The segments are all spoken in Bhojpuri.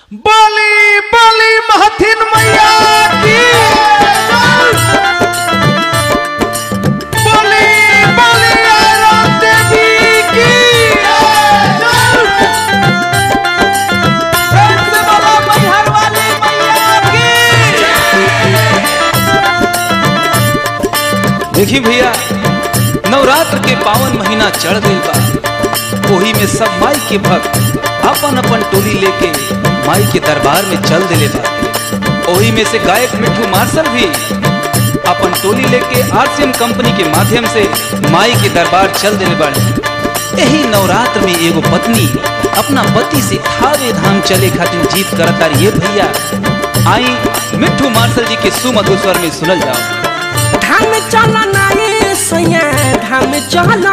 बली बली महथिन मैया की बली बली आयरन देवी की फिर से बोलो मैहर वाली मैया की देखी भैया नवरात्र के पावन महीना चढ़ गई बा ओही में सब माई के भक्त अपन अपन टोली लेके माई के दरबार में चल दिले बा ओही में से गायक मिठू मार्शल भी अपन टोली लेके आरसीएम कंपनी के माध्यम से माई के दरबार चल दिले बाड़े यही नवरात्र में एगो पत्नी अपना पति से थावे धाम चले खातिर जीत करता ये भैया आई मिठू मार्शल जी के सुमधुर स्वर में सुनल जाओ धाम चलना ये सैया धाम चलना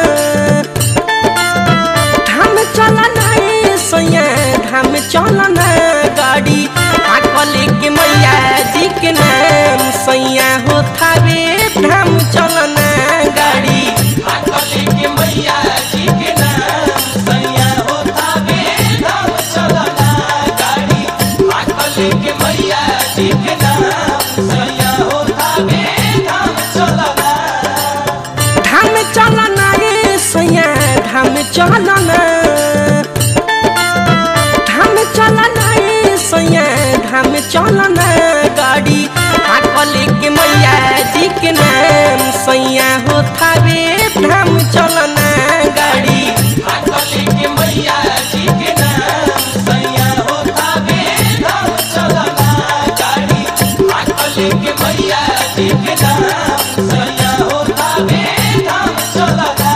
धाम चलना ये सैया धाम चलना गाड़ी आकल के मैया जी के नाम सैया हो थावे धाम चलना गाड़ी आकल के मैया जी के नाम सैया हो थावे धाम चलना गाड़ी आकल के मैया जी के नाम सैया हो थावे धाम चलना धाम चलना ये सैया धाम चलना धाम चलना ये सैया धाम चलना गाड़ी आकल के मैया जी के नाम सैया हो थावे धाम चलना गाड़ी आकल के मैया जी के नाम सैया हो थावे धाम चलना गाड़ी आकल के मैया जी के नाम सैया हो थावे धाम चलना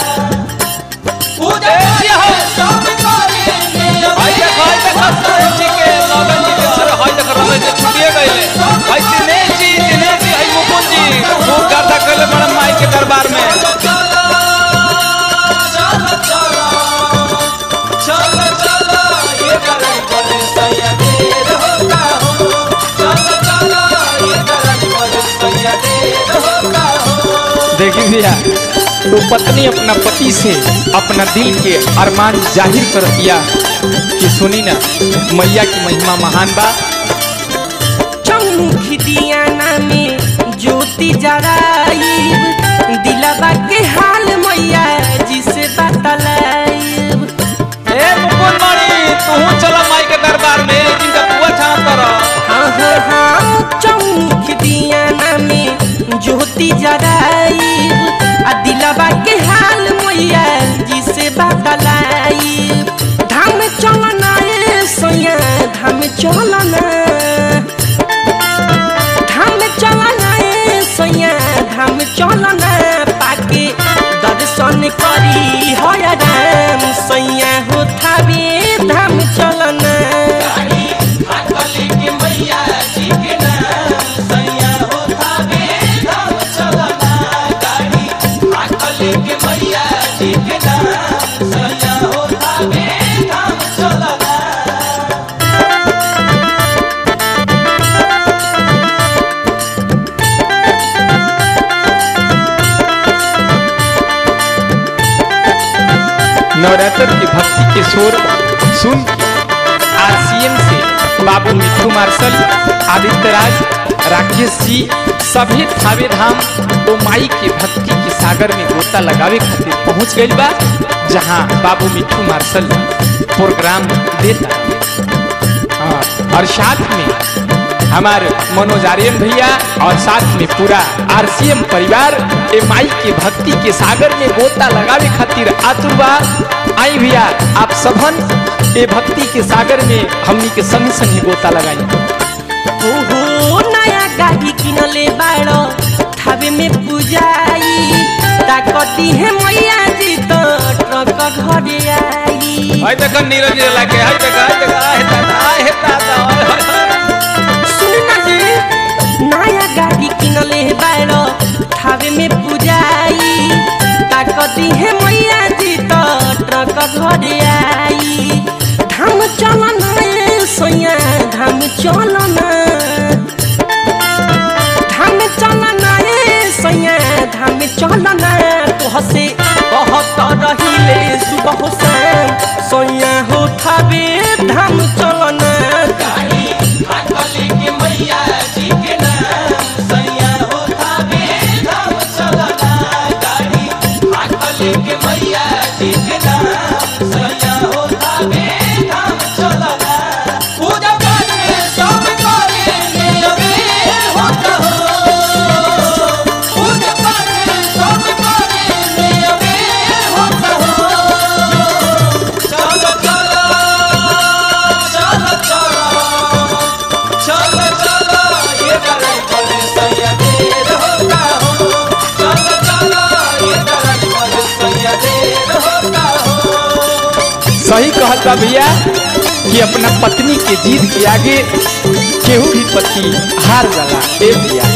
पूजा है सब करेंगे हाय देख हाय देख सरन जी के लगन जी के सर हाय देख रमेश जी छुटिए गए हाय दिनेश जी दिनेश जी हाय मुकुंद जी खूब गाथा कले बड़ा माई के दरबार में देखी भैया तो पत्नी अपना पति से अपना दिल के अरमान जाहिर कर दिया कि सुनी ना मैया की महिमा महान बा चौमुखी दियाना में ज्योति जराइब दिलबा के हाल मैया जिसे बतलाइब ए मुकुंद मणि तू चला माई के दरबार में जिनका पुआ छाप कर हाँ हाँ हाँ चौमुखी दियाना में ज्योति जराइब आ दिलबा के हाल मैया जिसे बतलाइब धाम चलना ए सैया धाम चलना धाम चलना ए सैया धाम चलना पाके दर्शन करी हय राम सैया हो थावे धाम चलना नवरात्र की भक्ति के शोर सुन आरसीएम से बाबू मिट्टू मार्शल आदित्य राज राकेश जी सभी थावे धाम तो माई के भक्ति के सागर में गोता लगावे खातिर पहुंच गई बा जहां बाबू मिट्टू मार्शल प्रोग्राम देता हाँ, और साथ में हमारे मनोज आर्यन भैया और साथ में पूरा आरसीएम परिवार ए माई के भक्ति के सागर में गोता लगावे खातिर आतुर बा आई भैया आप सबन ए भक्ति के सागर में हमनी के संग संग गोता लगाई ओहो नया गाड़ी किनले बाड़ो थावे में पूजाई ताकती है मैया जी तो ट्रक घरे आई हाय देख नीरज जी लाके हाय देख हाय देख आए दादा आए दादा सुन ना जी नया गाड़ी किनले बाड़ो थावे में पूजाई ताकती है मैया जी तो ट्रक घरे आई धाम चलना ए सैया धाम चलना धाम चलना ए सैया धाम चलना तो हसे कहत रहिले सुबह शाम सैया हो थावे धाम चलना सही कहत बा भैया कि अपना पत्नी के जीत के आगे केहू भी पति हार जाला ए भैया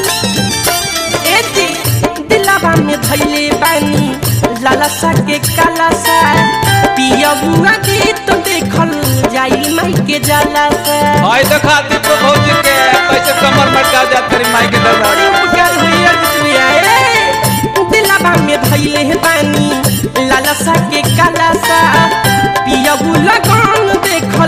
ए जी दिलावा में धैले बानी लालसा के कालासा पियबुआ गीत देखल जाई माई के जालासा आई देखा दीपो भौजी के कैसे कमर मटका जात करी माई के दरबार बड़ी उपकार हुई अर्जुनिया ए दिलावा में धैले बानी लालसा के कालासा पियबु लगन देखल